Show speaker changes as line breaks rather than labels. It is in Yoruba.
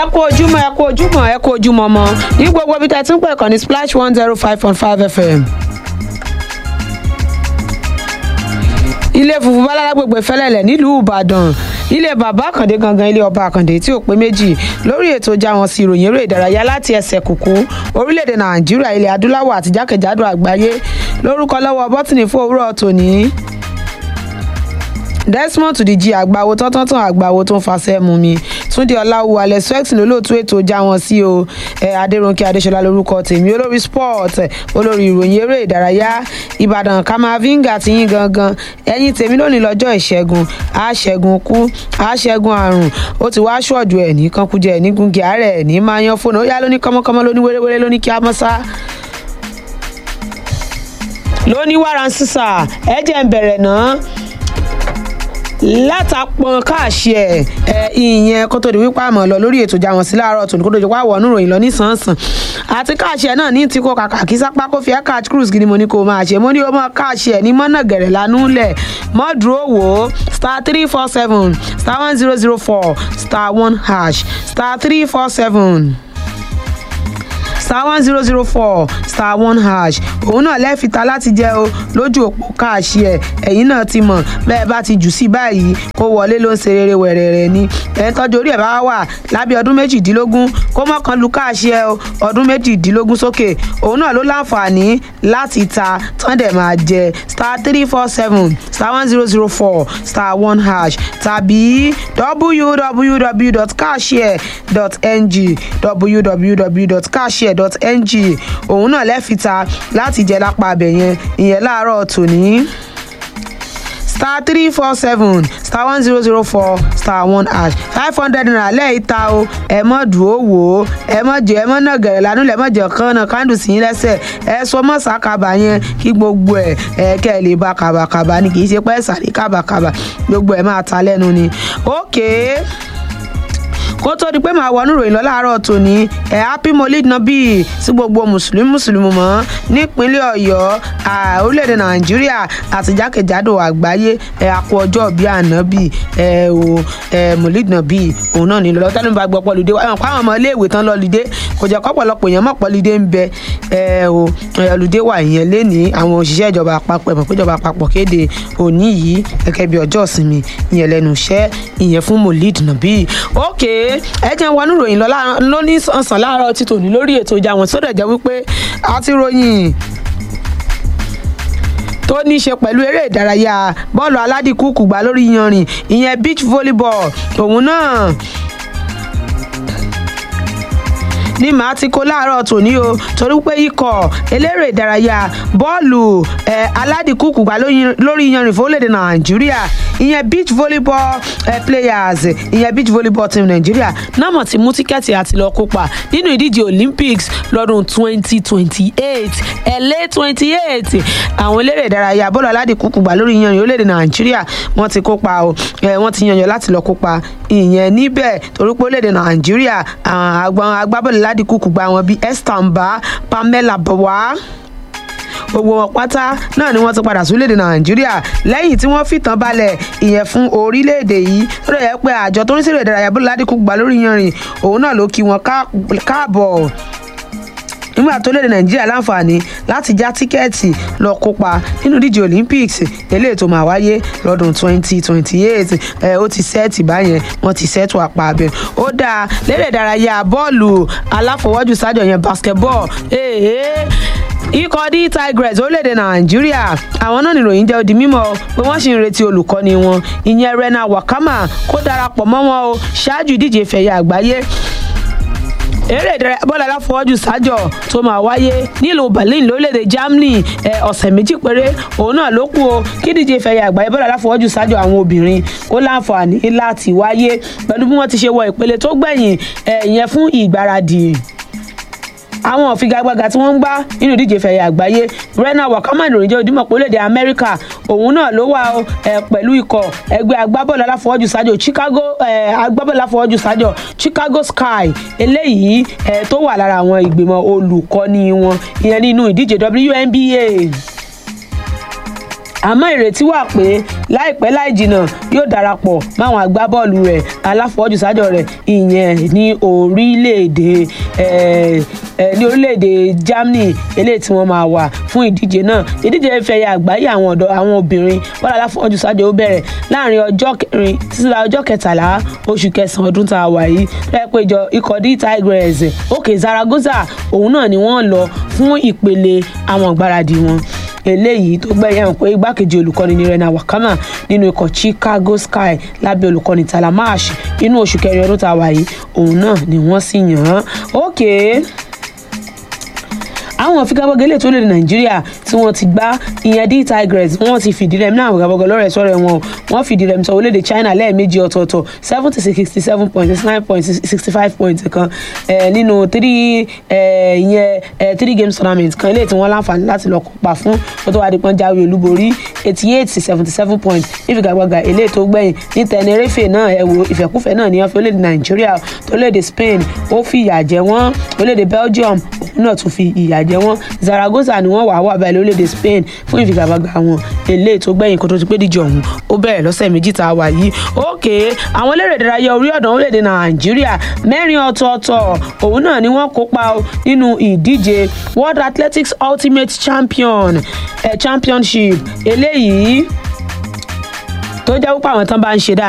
ẹ kú ojúmọ́ ẹ kú ojúmọ́ ẹ kú ojúmọ́ mọ́ ní gbogbo ibi tẹ́ ti ń pè kàn ní splash one zero five point five fm. ilé funfun bálára gbogbo ìfẹ́lẹ́lẹ̀ nílùú ìbàdàn ilé bàbá àkàndé gangan ilé ọba àkàndé tí ò pé méjì lórí ètò já wọn sí ìròyìn eré ìdárayá láti ẹsẹ̀ kùkú orílẹ̀-èdè nàìjíríà ilẹ̀ adúláwọ̀ àti jákèjádò àgbáyé lórúkọ lọ́wọ́ bọ́tìnì fún òwúrọ̀ tòní desmond tudiji àgbàwo tọ́tọ́tàn àgbàwo tó ń fasẹ́ mu mi túnde ọláwù alẹ́ swex lólóòtú ètò já wọn sí o ẹ adéròǹkè adéṣọlá lórúkọ tèmi olórí sport olórí ìròyìn eré ìdárayá ìbàdàn kamavinga ti yín gangan ẹ̀yin tèmi lónìí lọ́jọ́ ìṣẹ́gun àṣẹ́gun kú àṣẹ́gun àrùn ó ti wá ṣọ́ọ̀dù ẹ̀ ní kankujẹ ẹ̀ ní gungi àárẹ̀ ẹ̀ ní máa yan fóònù ó yá lóní kọ́mọ́kọ́mọ́ lóní wéréwéré lóní kí á mọ́ sá lóní wàrà ń sísà ẹ jẹ́ ń bẹ̀rẹ̀ náà látàpọn káàṣì ẹ ẹ ìyẹn kó tó di wípé àmọ lọ lórí ètò ìjà wọn sí láàárọ tòní kó tó di wá wọnú ìròyìn lọ nísànsàn àti káàṣì ẹ náà ní tí kò kàkà kí sápá kó fi ẹ catch cruise kí ni mo ní kó máa ṣe mo ní o mọ káàṣì ẹ ní mọ́nà gẹ̀rẹ̀ lánú lẹ̀ mọ́ dúró wò ó star three four seven star one zero zero four star one hash star three four seven star one zero zero four star one hash òun náà lẹ́fìta láti jẹ́ o lójú òpó káàṣì ẹ̀ ẹ̀yìn náà ti mọ̀ bẹ́ẹ̀ bá ti jù sí báyìí kó wọlé ló ń ṣe rere wẹ̀rẹ̀rẹ̀ ni ẹ̀ ń tọ́jú orí ẹ̀ bá wà lábẹ́ ọdún méjìdínlógún kó mọ̀kan lu káàṣì ẹ̀ o ọdún méjìdínlógún sókè òun náà ló láǹfààní láti ta tán dẹ̀ máa jẹ star three four seven star one zero zero four star one hash tàbí www.cashier.ng www.cashier.ng òun náà lẹ́fìta láti jẹ lápá abẹ yẹn ìyẹn láàárọ̀ tòní star three four seven star one zero zero four star one hash five hundred naira lẹ́ẹ̀ta o ẹ mọ̀ dùn ó wò ó ẹ mọ̀ jẹ ẹ mọ̀ náà gẹ̀rẹ̀ lánàá lẹ́ mọ̀ jẹ kán náà kándù sí yín lẹ́sẹ̀ ẹ sọ mọ̀ sàkàbà yẹn kí gbogbo ẹ ẹ kẹ́ ẹ lè ba kàbàkàbà ni kì í ṣe pẹ́ sàrí kàbàkàbà gbogbo ẹ máa ta lẹ́nu ni ókèé kó tó di pé màá wọnú ìròyìn lọ láàárọ̀ tòní ẹ̀ happy molid nabi sí gbogbo mùsùlùmí mùsùlùmí mọ́ nípínlẹ̀ ọ̀yọ́ orílẹ̀-èdè nàìjíríà àti jákèjádò àgbáyé ẹ̀ àpò ọjọ́ bíi ànábì ẹ̀ o ẹ̀ molid nabi òun náà nílò lọ́tọ́ nípa gbọ́ pọ́lùdé wọn kọ́ àwọn ọmọ iléèwé tán lọ́lùdé kò jẹ́ kọ́pọ̀lọpọ̀ èèyàn mọ̀ pọ́lùdé ń bẹ ẹ̀ o ọlùdé wà ìyẹn léni àwọn òṣìṣẹ́ ìjọba àpapọ̀ ẹ̀mọ̀ pé ìjọba àpapọ̀ kéde òní yìí gẹ́gẹ́ bí ọjọ́ ìsinmi ìyẹn lẹ́nu iṣẹ́ ìyẹn fún molid nabi okay ẹ jẹ́ wọnú ròyìn lọ lóní sàn láàárọ̀ títò ní lórí ètò ìjà wọn sódà jẹ́ wípé a ti ròyìn tó ní í ṣe pẹ̀lú eré ìdárayá bọ́ọ̀lù aládìkúkú gbá lórí yanrìn ìyẹn beach volleyball òun náà ní màá ti kó láàárọ̀ tòní o torí pé ikọ̀ eléré ìdárayá bọ́ọ̀lù aládìkúkú gbá lórí yanrìn fórílẹ̀-èdè nàìjíríà ìyẹn beach volleyball eh, players ìyẹn beach volleyball team nàìjíríà náà mọ̀ ti mú tíkẹ́ẹ̀tì àti lọ kópa nínú ìdíje olympics lọ́dún 2028 ẹ̀lẹ́ 28 àwọn eléré ìdárayá bọ́ọ̀lù aládìkúkú gbá lórí yanrìn orílẹ̀-èdè nàìjíríà wọ́n ti kópa o wọ́n ti yanyan láti lọ kópa ìyẹn níbẹ̀ torí pé orílẹ̀-èdè nàìjíríà àwọn agbábọ́ọ̀lù aládìkúkú gbá wọn bíi esther mba pamela bawa gbogbo wọn pátá náà ni wọn ti padà sórílẹ̀-èdè nàìjíríà lẹ́yìn tí wọ́n fìtàn balẹ̀ ìyẹn fún orílẹ̀-èdè yìí lórí ẹ̀ pé àjọ tó ń ṣèrè ìdárayá bó ládìkú gbà lórí yanrìn òun náà ló kí wọn káàbọ̀ nígbà tó lédè nàìjíríà láǹfààní láti já tíkẹ́ẹ̀tì lọ kópa nínú ìdíje olympics eléyìí tó máa wáyé lọ́dún 2028 ẹ̀ ó ti sẹ́ẹ̀tì báyẹn wọ́n ti sẹ́ẹ̀tù àpá abẹ ó dáa lédè ìdárayá bọ́ọ̀lù aláfọwọ́jù sájọ yẹn basketball èèyàn ikọ̀ d tigres orílẹ̀-èdè nàìjíríà àwọn náà nìròyìn jẹ́ odi mímọ́ pé wọ́n sì ń retí olùkọ́ni wọn ìyẹn rena wakama kó darapọ̀ mọ́ wọn o ṣáájú ìdíje ìfẹ̀yẹ àgbáyé eré ìdárayá bọ́ọ̀lù aláfọwọ́jù sájọ tó máa wáyé nílùú berlin lórílẹ̀‐èdè germany ọ̀sẹ̀ méjì péré òun náà ló kù o kí díje ìfẹ̀yẹ àgbáyé bọ́ọ̀lù aláfọwọ́jù sájọ àwọn obìnrin kó láǹfààní láti wáyé pẹ̀lú bí wọ́n ti ṣe wọ ìpele tó gbẹ̀yìn ìyẹn fún ìgbáradì àwọn òfigagbága tí wọ́n ń gbá nínú ìdíje fẹ̀yẹ àgbáyé rena wakama ìròyìn jẹ́ ojúmọ̀ pé orílẹ̀-èdè amẹ́ríkà òun náà ló wà ẹ̀ pẹ̀lú ikọ̀ ẹgbẹ́ agbábọ́ọ̀lù aláfọwọ́jù sájò chicago agbábọ́ọ̀lù aláfọwọ́jù sájò chicago sky eléyìí ẹ̀ tó wà lára àwọn ìgbìmọ̀ olùkọ́ni wọn ìyẹn nínú ìdíje WNBA àmọ́ ìrètí wà pé láìpẹ́ láì jìnnà yóò darapọ̀ máwọn agbábọ́ọ̀lù rẹ̀ aláfọwọ́jùsájọ rẹ̀ ìyẹn ní orílẹ̀-èdè ní orílẹ̀-èdè Germany eléyìí tí wọ́n máa wà fún ìdíje náà ìdíje ìfẹ̀yà àgbáyé àwọn ọ̀dọ́ àwọn obìnrin bọ́ọ̀lù aláfọwọ́jùsájọ ó bẹ̀rẹ̀ láàrin ọjọ́ kẹrin títí la ọjọ́ kẹtàlá oṣù kẹsàn-án ọdún tá a wà yìí lẹ́yìn pé ìjọ ikọ̀ d Tigers òkè Zaragoza òun náà ni wọ́n lọ fún ìpele àwọn ìgbáradì wọn eléyìí tó gbẹ̀yẹ̀ hàn pé igbákejì olùkọ́ni ní Rena Wakama nínú ikọ̀ Chicago Sky lábẹ́ olùkọ́ni Talamash inú oṣù kẹrin ọdún tá a wà yìí òun náà ni wọ́n sì yàn án ókè. Okay àwọn figagbọ́gẹ́ lè tó lè nàìjíríà tí wọ́n ti gbá ìyẹn d tigers wọ́n ti fìdí rẹmi náà figagbọ́gẹ́ lọ́rẹ̀ sọ́rẹ̀ wọn wọ́n fìdí rẹmi sọ orílẹ̀-èdè china lẹ́ẹ̀mejì ọ̀tọ̀ọ̀tọ̀ seventy sixty seven point sixty nine point sixty five point kan nínú three ìyẹn three games tournament kan eléyìí tí wọ́n láǹfààní láti lọ kópa fún kó tó wá di pọ́n jáwé olúborí eighty eight seventy seven point ní figagbọ́gẹ́ eléyìí tó gbẹ̀yìn ní tenerife náà ẹ wo ìfẹ́kúfẹ́ náà ní wọ́n fi orílẹ̀-èdè nàìjíríà tó orílẹ̀-èdè spain ó fi ìyà jẹ wọ́n orílẹ̀-èdè belgium òun náà tún fi ìyà jẹ wọ́n Zaragoza ni wọ́n wà wà báyìí lórílẹ̀‐èdè Spain fún ìfigagbága wọn eléyìí tó gbẹ̀yìn kó tó ti pé díje ọ̀hún ó bẹ̀rẹ̀ lọ́sẹ̀ méjì tá a wà yìí òkè àwọn eléré ìdárayá orí ọ̀dàn orílẹ̀‐èdè Nàìjíríà mẹ́rin ọ̀tọ̀ọ̀tọ̀ òun náà ni wọ́n kópa nínú ìdíje World Athletics Ultimate Champion eh, Championship eléyìí tó jẹ́ wípé àwọn tán bá ń ṣe dáadáa.